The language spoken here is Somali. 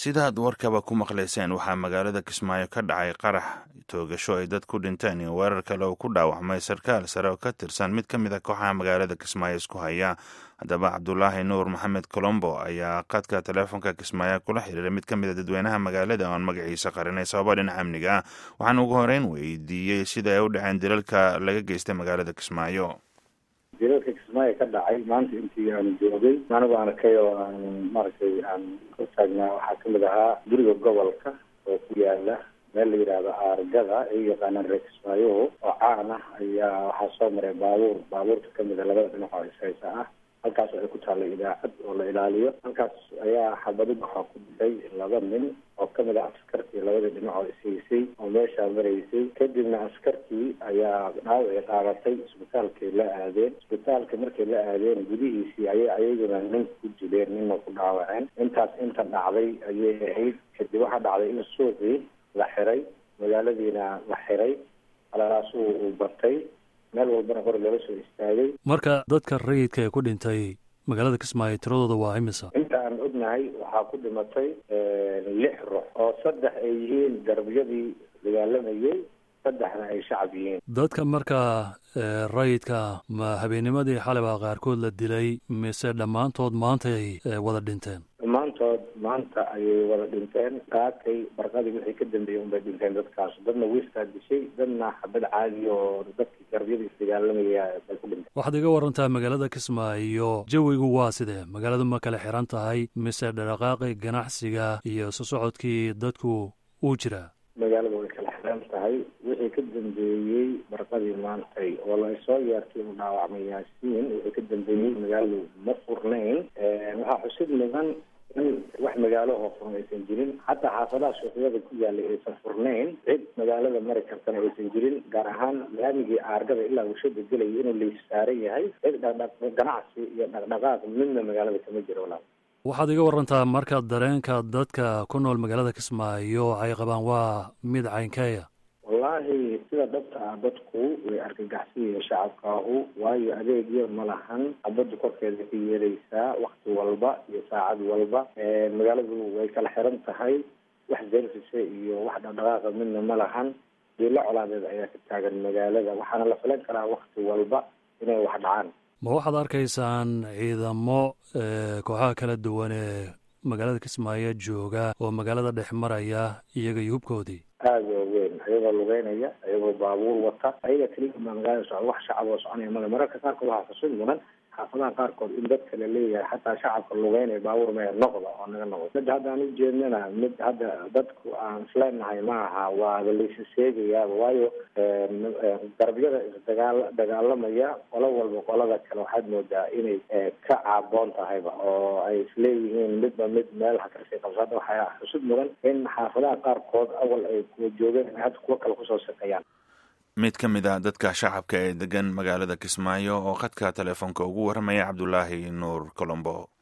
sidaad warkaba ku maqlayseen waxaa magaalada kismaayo ka dhacay qarax toogasho ay dad ku dhinteen iyo weerar kale oo ku dhaawacmay sarkaal sare oo ka tirsan mid ka mid a kooxaha magaalada kismaayo isku haya haddaba cabdulaahi nuur maxamed colombo ayaa qadka taleefonka kismaayo kula xiriiray mid ka mid a dadweynaha magaalada oon magaciisa qarinay sababa dhinaca amniga ah waxaan ugu horeyn weydiiyey sida ay u dhaceen dilalka laga geystay magaalada kismaayo dilalka kismaayo ka dhacay maanta intii aan joogay anigu aan arkay oo aan maaragtay aan ka taagnaa waxaa kamid ahaa guriga gobolka oo ku yaala meel la yidhaahdo aargada ay yaqaanaan reer kismaayoho oo caan ah ayaa waxaa soo maray baabuur baabuurta kamid a labada dhinac oo ishaysa ah halkaas waxay ku taalla idaacad oo la ilaaliyo halkaas ayaa xabadid waxaa ku dhintay laba nin oo kamid ah askartii labada dhinac oo ishaysay oo meeshaa maraysay kadibna askartii ayaa dhaawacii qaadatay isbitaalkay la aadeen isbitaalka markay la aadeen gudihiisii ayay ayaguna nin ku dileen nina ku dhaawaceen intaas inta dhacday ayay ahayd kadib waxaa dhacday in suuqii la xiray magaaladiina la xiray alalaasuu uu batay meel walbana hor loola soo istaagay marka dadka rayidka ee ku dhintay magaalada kismaayo tiradooda waa imisa inta aan ognahay waxaa ku dhimatay lix ruux oo saddex ay yihiin garbiyadii dagaalamayay saddexna ay shacab yihiin dadka markaa rayidka ma habeennimadii xalibaa qaarkood la dilay mise dhammaantood maantay wada dhinteen dhammaantood maanta ayay wada dhinteen qaatay barqadii wixii ka dambeeyey unbay dhinteen dadkaas dadna wiistaa dishay dadna xabad caadi oo dadkii garbiyada isdagaalamaya bay ku dhinteen waxaad iga warantaa magaalada kismaayo jawigu waa sidee magaaladu ma kala xiran tahay mise dhaqaaqi ganacsiga iyo isu socodkii dadku uu jiraa magaalada way kala xiran tahay wixii ka dambeeyey barqadii maantay oo la soo yeertay inu dhaawacmay yaasiin wixii ka dambeeyey magaaladu ma furnayn waxaa xusid mudan in wax magaalo oo furan aysan jirin xataa xaafadaha suuqyada ku yaalay aysan furnayn cid magaalada mari kartana aysan jirin gaar ahaan laamigii aargada ilaa warshada gelaya inuu laissaaran yahay cid dhaqdhaq ganacsi iyo dhaqdhaqaaq midna magaalada kama jiro walaal waxaad iga warantaa marka dareenka dadka ku nool magaalada kismaayo ay qabaan waa mid caynkeeya wallaahi sida dhabta ah dadku way argagaxsiyaya shacabkaahu waayo adeegyo ma lahan abadda korkeeda ka yeelaysaa wakti walba iyo saacad walba magaaladu way kala xiran tahay wax service iyo wax dhaqdhaqaaqa midna ma lahan diilo colaadeed ayaa ka taagan magaalada waxaana la filan karaa wakti walba inay wax dhacaan ma waxaad arkaysaan ciidamo kooxaha kala duwan ee magaalada kismaayo jooga oo magaalada dhex maraya iyaga iyo hubkoodii aada oo weyn ayagoo lugeynaya ayagoo baabuur wata ayaga keliya baa magaalada socda wax shacab oo soconaya male mararka qaarkood waxaa xusid mudan xaafadaha qaarkood in dadka la leeyahay xataa shacabka lugeynaya baabuur maya noqda oo naga noqda mid hadda aan ujeednana mid hadda dadku aan isleenahay ma aha waaba laysa sheegayaaba waayo darbiyada isdagaal dagaalamaya qolo walba qolada kale waxaad moodaa inay ka caaboon tahayba oo ay isleeyihiin midba mid meel hakasii qabso hadda waxaa xusid mudan in xaafadaha qaarkood awal ay kuwa joogeen hadda kuwo kale kusoo shaqeeyaan mid ka mid a dadka shacabka ee degan magaalada kismaayo oo khadka telefoonka ugu warramaya cabdulaahi nuur colombo